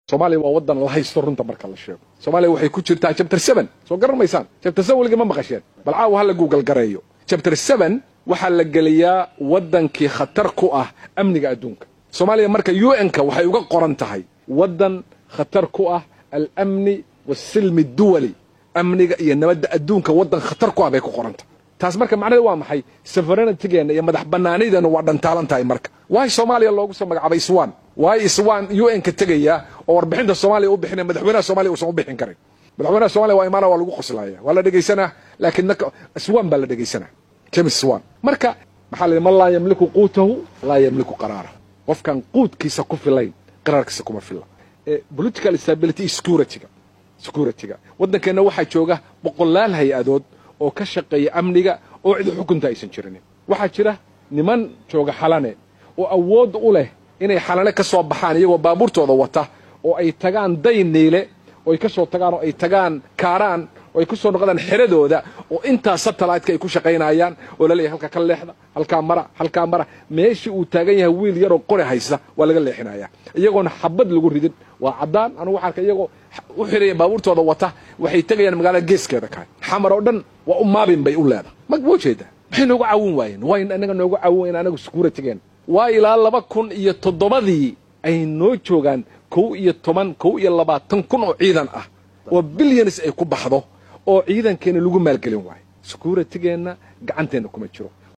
soomaaliya waa waddan la haysto runta marka la sheego soomaaliya waxay ku jirtaa chapter seven soo garan maysaan chapter seven weligii ma maqasheen bal caawa ha la google gareeyo chapter seven waxaa la geliyaa waddankii khatar ku ah amniga adduunka soomaaliya marka u n-ka waxay uga qoran tahay waddan khatar ku ah alamni waasilmi duwali amniga iyo nabadda adduunka waddan khatar ku ah bay ku qoran tahay taas marka macnaheed waa maxay safaranatigeena iyo madax banaanideena waa dhantaalan tahay marka waay soomaaliya loogu soo magacaabay iswan waay iswan u n ka tegaya oo warbixinta soomaaliya u bixinaya madaxweynaha soomaliya uusan u bixin karin madaxweynaha soomaliya waa imaana waa lagu qoslaya waa la dhegaysanaa laakiin iswan baa la dhegaysanaa james swan marka maxaa la yidhi man laa yamliku quutahu laa yamliku qaraarahu qofkan quudkiisa ku filayn qaraarkiisa kuma filla political stability securityga securityga waddankeenna waxaa jooga boqolaal hay-adood oo ka shaqeeya amniga oo cid xukunta aysan jirinin waxaa jira niman jooga xalane oo awood u leh inay xalane ka soo baxaan iyagoo baabuurtooda wata oo ay tagaan dayniile oo ay ka soo tagaan oo ay tagaan kaaraan oo ay ku soo noqdaan xeradooda oo intaa satellite-ka ay ku shaqaynayaan oo laleeyahay halka ka leexda halkaa mara halkaa mara meeshii uu taagan yahay wiil yaroo qori haysta waa laga leexinaya iyagoona xabad lagu ridin waa caddaan anugu waxaan arka iyagoo u xiraya baabuurtooda wata waxay tegayaan magaalada geeskeeda kahay xamar oo dhan waa u maabin bay u leedahay mag ma ujeeda maxay noogu caawin waayeen waa in anaga noogu caawin wayen anagu securitigeen waa ilaa laba kun iyo toddobadii ay noo joogaan kow iyo toban kow iyo labaatan kun oo ciidan ah oo bilyanis ay ku baxdo oo ciidankeena lagu maalgelin waayo securitigeenna gacanteenna kuma jiro